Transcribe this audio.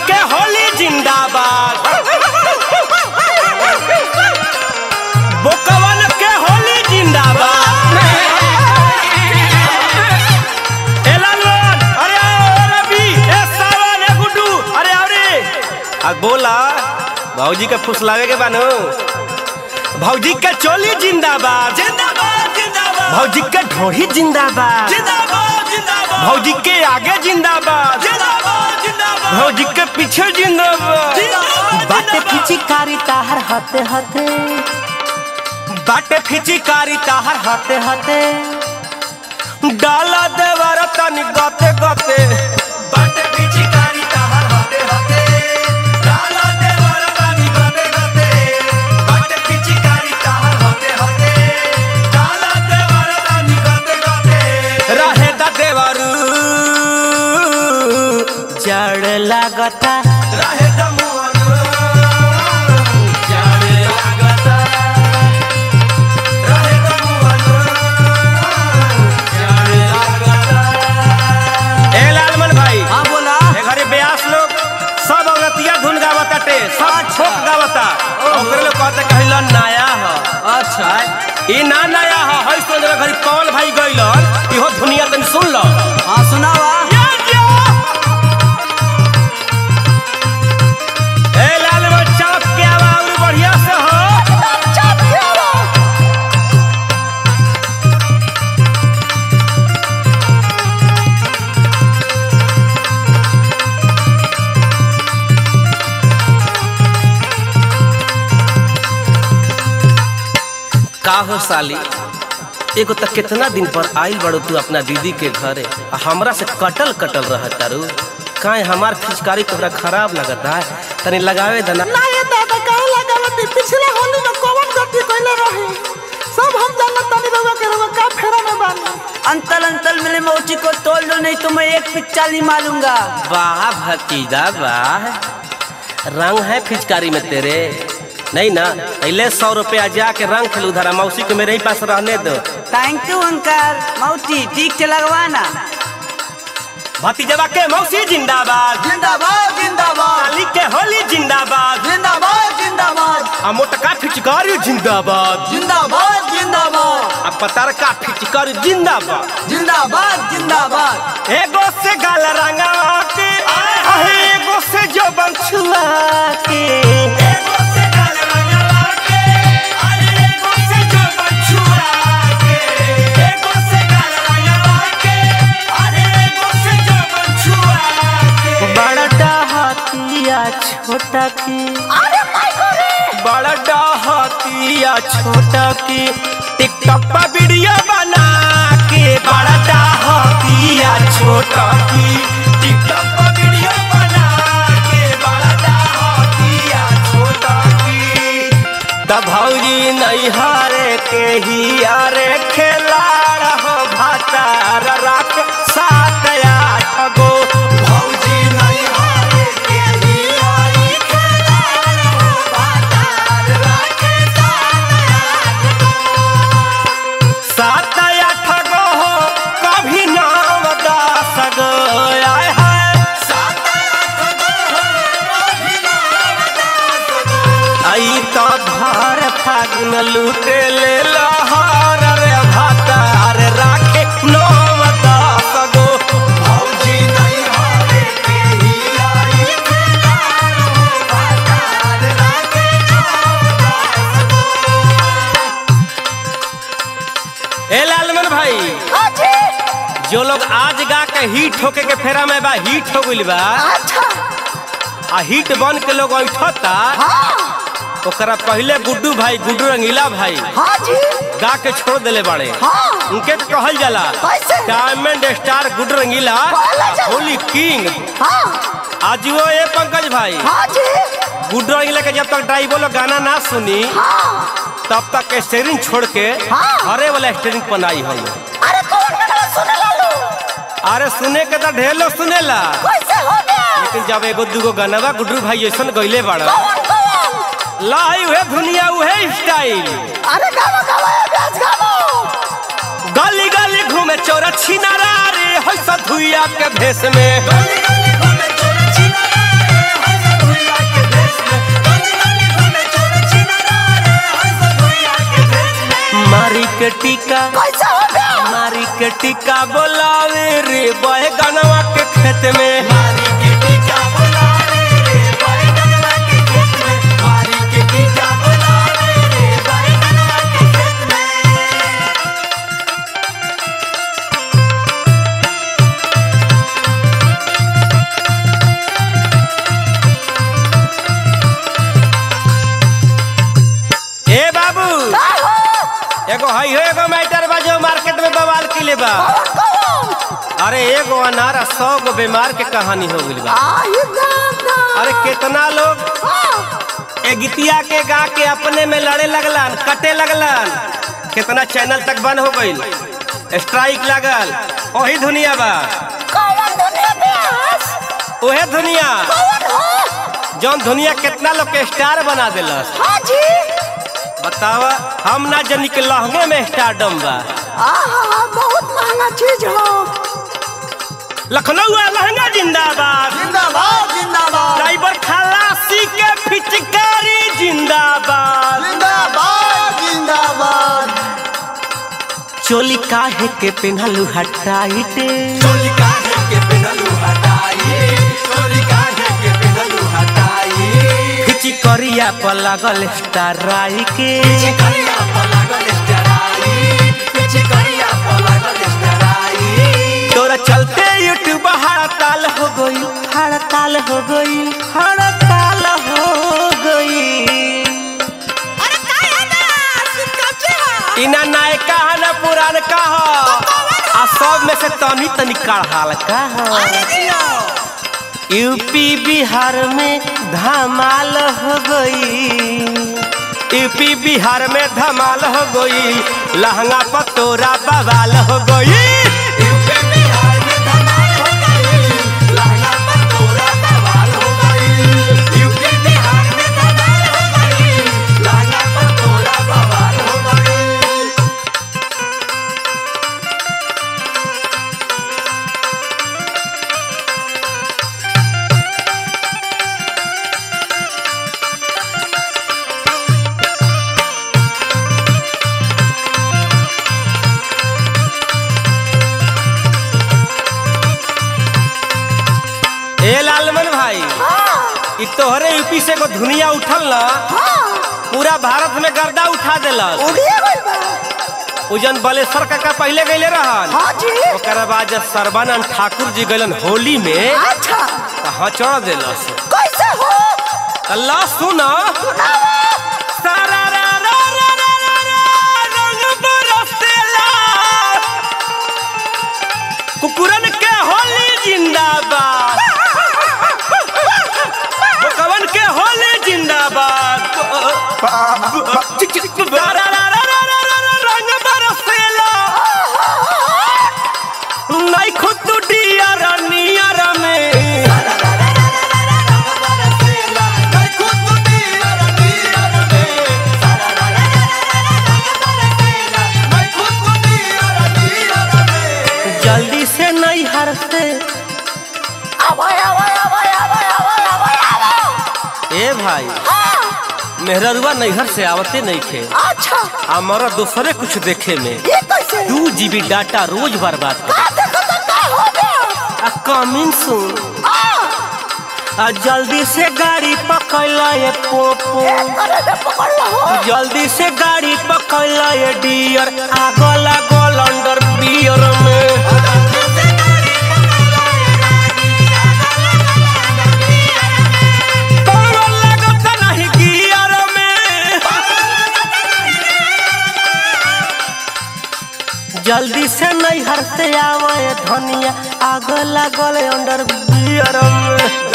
के होली जिंदाबाद बोकवन के होली जिंदाबाद ए लालवन अरे आओ ए रवि ए सावन ए गुड्डू अरे आओ रे आ बोला भौजी के फुसलावे के बानो भौजी के चोली जिंदाबाद जिंदाबाद जिंदाबाद भौजी के ढोढ़ी जिंदाबाद जिंदाबाद जिंदाबाद भौजी के आगे जिंदाबाद जिंदाबाद जिंदाबाद भौजी के पीछे जिंदाबाद जिंदाबाद बाटे फिचिकारी ताहर हते हते बाटे फिचिकारी ताहर हते हते डाला देवर तनी गते गते बाटे पिचकारी ताहर होते होते डाला देवर बानी गते गते बाटे पिचकारी ताहर होते होते डाला देवर बानी गते गते रहे दा देवरू जड़ लागता रहे दमुअन जाने लागता रहे दमुअन जाने लागता ए लालमन भाई हाँ बोला ए घरे ब्यास लोग सब औरतिया धुन गावताटे सब अच्छा। छोक गावता ओकरे लोग कहते कहिला नया ह अच्छा ई ना नया ह हई सुन घरी कौन भाई गइलन इहो दुनिया तनी सुन लो हाँ सुनावा ए लालमन चौक के आवा और बढ़िया से हो का हो साली एगो त कितना दिन पर आइल बड़ो तू अपना दीदी के घरे आ हमरा से कटल कटल रह तारू काहे हमार फिचकारी तोहरा खराब लगता है तनी लगावे दना ना ये दादा काहे लगावती पिछले होली में कौन गलती कइले रही सब हम जानत तानी रउआ के रउआ का फेरा में बानी अंतल अंतल मेरे मोची को तोड़ दो नहीं तो मैं एक पिच्चाली मारूंगा वाह भतीजा वाह रंग है फिचकारी में तेरे नहीं ना पहले सौ रुपया जाके रंग खेल उधर मौसी को मेरे ही पास रहने दो थैंक यू अंकल मौची ठीक से लगवाना भतीजवा के मौसी जिंदाबाद जिंदाबाद जिंदाबाद साली के होली जिंदाबाद जिंदाबाद जिंदाबाद आ मोटका फिचकारी जिंदाबाद जिंदाबाद जिंदाबाद आ पतरका फिचकारी जिंदाबाद जिंदाबाद जिंदाबाद एगो से गाल रंगा के आहे एगो से जो बंछुआ के एगो से गाल रंगवा के अरे एगो से जो बछुआ के एगो से गाल रंगवा के अरे एगो से जो बछुआ के बड़ा डहतिया छोटा की बड़ा डहतिया छोटा की टिकटॉक पर वीडियो बना के बड़ा डहतिया छोटा की टिकटॉक पर वीडियो बना के बड़ा डाहतिया छोटा की तब भौजी नहीं हारे के ही यारे खेलाड़ हो भातार राख सात आठ गो भौजी नहीं हारे के ही आई खेलाड़ हो बातार राखे सात आठ गो हो कभी नाम दस गो आय है आई तो भर फागुन लूटे ले लहर रे भातार राखे नाम दस गो भौजी नहीं हारे के ही आई खेलाड़ हो बातार राखे ए लालमन भाई जो लोग आज गा के हिट होके के फेरा में बा हिट हो गइल बा आ हिट बन के लोग ऐठता ओकरा पहले गुड्डू भाई गुड्डू रंगीला भाई गा के छोड़ देले बाड़े उनके के कहल जाला diamond star Guddu Rangila Holi king आज वो ये पंकज भाई गुड्डू रंगीला के जब तक ड्राइवर लोग गाना ना सुनी तब तक स्टेरिंग छोड़ के हरे वाला स्टेरिंग बनाई हम अरे कौन गाना सुने लालू अरे सुने के तो ढेर लोग सुनेला कैसे हो गया लेकिन जब एगो दूगो गानवा गुड्डू भाई ऐसा गईले बाड़ा कौन कौन लाई उहे दुनिया उहे स्टाइल अरे गावा गावा ये बेच गावो गली गली घूमे चोरा छिनारा रे होई सधुइया के भेष में गली गली घूमे चोरा छिनारा रे बोलावे रे बैगनवा के खेत में मारी के टीका बोलावे रे बैगनवा के खेत में मारी के टीका बोलावे रे बैगनवा के खेत में ए बाबू एगो हई हो एगो मैटर बा जो मार्केट में बवाल किले बा अरे एगो अनार आ सौ गो बीमार के कहानी हो गइल बा अरे कितना लोग ए गीतिया के गा के अपने में लड़े लगलन कटे लगलन कितना चैनल तक बंद हो गइल स्ट्राइक लागल वही दुनिया बा ओहे दुनिया जौन दुनिया कितना लोग के स्टार बना दिलस बतावा हम ना जनी के लहंगे में स्टारडम बा बहुत महंगा चीज हो लखनऊ लहंगा जिंदाबाद जिंदाबाद जिंदाबाद ड्राइवर खलासी के पिचकारी जिंदाबाद जिंदाबाद जिंदाबाद चोली काहे के पेन्हलू हटाइटे चोली काहे के पेनलू हटाई चोली काहे के पेनलू हटाई खिची करिया पर लागल स्टाराई के पीछे करिया पर लागल स्टराई पीछे करिया पर लागल स्टराई तोरा चलते यूट्यूब हड़ताल हो गई हड़ताल हो गई हड़ताल हो गई इना नायका है ना पुरान का हो आ सब में से तनी तनी कड़हाल का हो यूपी बिहार में धमाल हो गई यूपी बिहार में धमाल हो गई लहंगा पर तोरा बवाल हो गई यूपी बिहार में धमाल हो गई लहंगा पर तोरा बवाल हो गई यूपी बिहार में धमाल हो गई लहंगा पर तोरा बवाल हो गई ए लालमन भाई इ तोहरे यूपी से को दुनिया उठल ना पूरा भारत में गर्दा उठा देलस उजन बलेश्वर काका पहले गईले रहन ओकर बाद जब सर्बानंद ठाकुर जी गलन होली में त हचड़ देलस अल्लाह सुना सारा रा रा रा रा रा रा, रंग बरसेला। कुकुरन के होली जिंदाबाद कवन के होली जिंदाबाद रा रा रा रा रा रा रा रा, रंग बरसेला नहीं खुद डियर नियर में बरसेला मैं खुद दियर दियर में सारा रा रा रा रा रा रा बरसेला मैं खुद दियर दियर में जल्दी से नहीं हर से ए भाई मेहररुआ नैहर से आवते नहीं थे अच्छा हमारा दूसरे कुछ देखे में ये कैसे दू जीबी डाटा रोज बर्बाद कर का देखो तो का हो गया आ कमिंग सुन आ जल्दी से गाड़ी पकड़ ये पोपो अरे रे पकड़ लो हो जल्दी से गाड़ी पकड़ ये डियर आगो लागल अंडर बियर में पावर लागत नहीं गियर में जल्दी से नहीं हरते आवे धनिया आग लागल अंडर बियर में